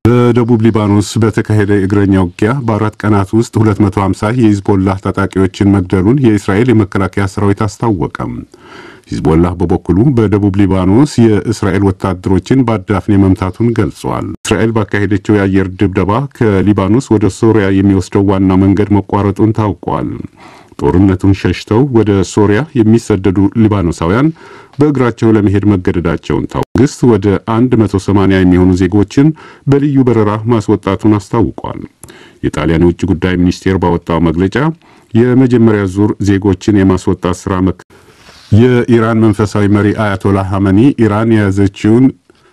በደቡብ ሊባኖስ በተካሄደ የእግረኛ ውጊያ በአራት ቀናት ውስጥ 250 የሂዝቦላህ ታጣቂዎችን መግደሉን የእስራኤል የመከላከያ ሰራዊት አስታወቀም። ሂዝቦላህ በበኩሉ በደቡብ ሊባኖስ የእስራኤል ወታደሮችን በአዳፍኔ መምታቱን ገልጿል። እስራኤል ባካሄደችው የአየር ድብደባ ከሊባኖስ ወደ ሶሪያ የሚወስደው ዋና መንገድ መቋረጡን ታውቋል። ጦርነቱን ሸሽተው ወደ ሶሪያ የሚሰደዱ ሊባኖሳውያን በእግራቸው ለመሄድ መገደዳቸውን ታው መንግስት ወደ 180 የሚሆኑ ዜጎችን በልዩ በረራ ማስወጣቱን አስታውቋል። የጣሊያን የውጭ ጉዳይ ሚኒስቴር ባወጣው መግለጫ የመጀመሪያ ዙር ዜጎችን የማስወጣት ስራ መክ የኢራን መንፈሳዊ መሪ አያቶላ ሐመኒ ኢራን የያዘችውን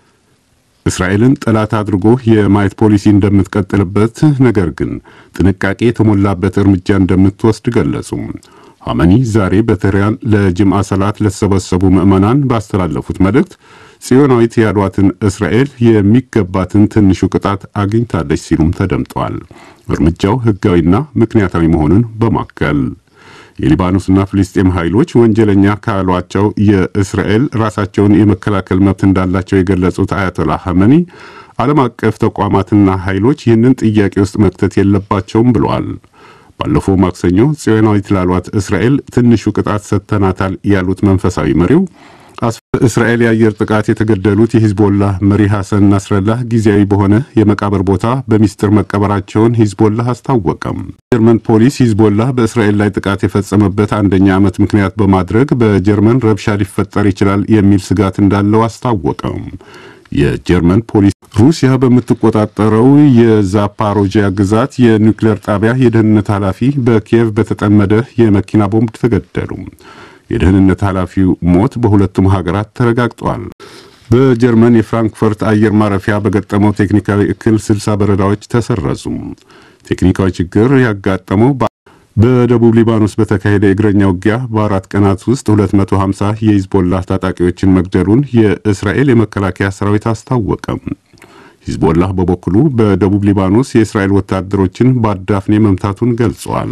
እስራኤልን ጠላት አድርጎ የማየት ፖሊሲ እንደምትቀጥልበት ነገር ግን ጥንቃቄ የተሞላበት እርምጃ እንደምትወስድ ገለጹ። ሐመኒ ዛሬ በቴህራን ለጅምዓ ሰላት ለተሰበሰቡ ምዕመናን ባስተላለፉት መልእክት ጽዮናዊት ያሏትን እስራኤል የሚገባትን ትንሹ ቅጣት አግኝታለች ሲሉም ተደምጠዋል። እርምጃው ሕጋዊና ምክንያታዊ መሆኑን በማከል የሊባኖስና ፍልስጤም ኃይሎች ወንጀለኛ ካሏቸው የእስራኤል ራሳቸውን የመከላከል መብት እንዳላቸው የገለጹት አያቶላ ሐመኒ ዓለም አቀፍ ተቋማትና ኃይሎች ይህንን ጥያቄ ውስጥ መክተት የለባቸውም ብለዋል። ባለፈው ማክሰኞ ጽዮናዊት ላሏት እስራኤል ትንሹ ቅጣት ሰጥተናታል ያሉት መንፈሳዊ መሪው እስራኤል የአየር ጥቃት የተገደሉት የሂዝቦላህ መሪ ሐሰን ናስረላህ ጊዜያዊ በሆነ የመቃብር ቦታ በሚስጥር መቀበራቸውን ሂዝቦላህ አስታወቀም። ጀርመን ፖሊስ ሂዝቦላህ በእስራኤል ላይ ጥቃት የፈጸመበት አንደኛ ዓመት ምክንያት በማድረግ በጀርመን ረብሻ ሊፈጠር ይችላል የሚል ስጋት እንዳለው አስታወቀም። የጀርመን ፖሊስ ሩሲያ በምትቆጣጠረው የዛፓሮጂያ ግዛት የኒውክሌር ጣቢያ የደህንነት ኃላፊ በኪየቭ በተጠመደ የመኪና ቦምብ ተገደሉ። የደህንነት ኃላፊው ሞት በሁለቱም ሀገራት ተረጋግጧል። በጀርመን የፍራንክፈርት አየር ማረፊያ በገጠመው ቴክኒካዊ እክል 60 በረራዎች ተሰረዙ። ቴክኒካዊ ችግር ያጋጠመው በደቡብ ሊባኖስ በተካሄደ የእግረኛ ውጊያ በአራት ቀናት ውስጥ 250 የሂዝቦላህ ታጣቂዎችን መግደሉን የእስራኤል የመከላከያ ሰራዊት አስታወቀም። ሂዝቦላህ በበኩሉ በደቡብ ሊባኖስ የእስራኤል ወታደሮችን በአዳፍኔ መምታቱን ገልጿል።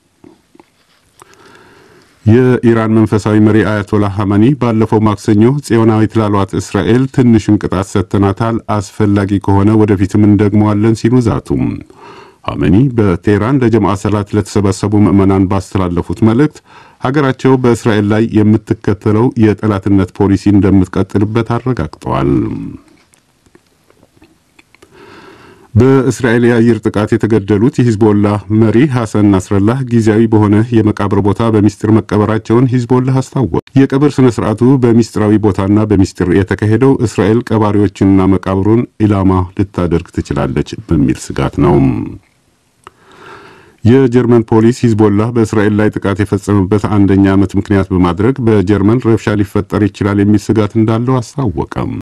የኢራን መንፈሳዊ መሪ አያቶላ ሐመኒ ባለፈው ማክሰኞ ጽዮናዊት ላሏት እስራኤል ትንሹን ቅጣት ሰጥተናታል፣ አስፈላጊ ከሆነ ወደፊትም እንደግመዋለን ሲሉ ዛቱም። ሐመኒ በቴህራን ለጀምዓ ሰላት ለተሰበሰቡ ምዕመናን ባስተላለፉት መልእክት ሀገራቸው በእስራኤል ላይ የምትከተለው የጠላትነት ፖሊሲ እንደምትቀጥልበት አረጋግጠዋል። በእስራኤል የአየር ጥቃት የተገደሉት የሂዝቦላህ መሪ ሐሰን ናስረላህ ጊዜያዊ በሆነ የመቃብር ቦታ በሚስጥር መቀበራቸውን ሂዝቦላህ አስታወቀ። የቀብር ስነ ስርዓቱ በሚስጥራዊ ቦታና በሚስጥር የተካሄደው እስራኤል ቀባሪዎችንና መቃብሩን ኢላማ ልታደርግ ትችላለች በሚል ስጋት ነው። የጀርመን ፖሊስ ሂዝቦላህ በእስራኤል ላይ ጥቃት የፈጸመበት አንደኛ ዓመት ምክንያት በማድረግ በጀርመን ረብሻ ሊፈጠር ይችላል የሚል ስጋት እንዳለው አስታወቀም።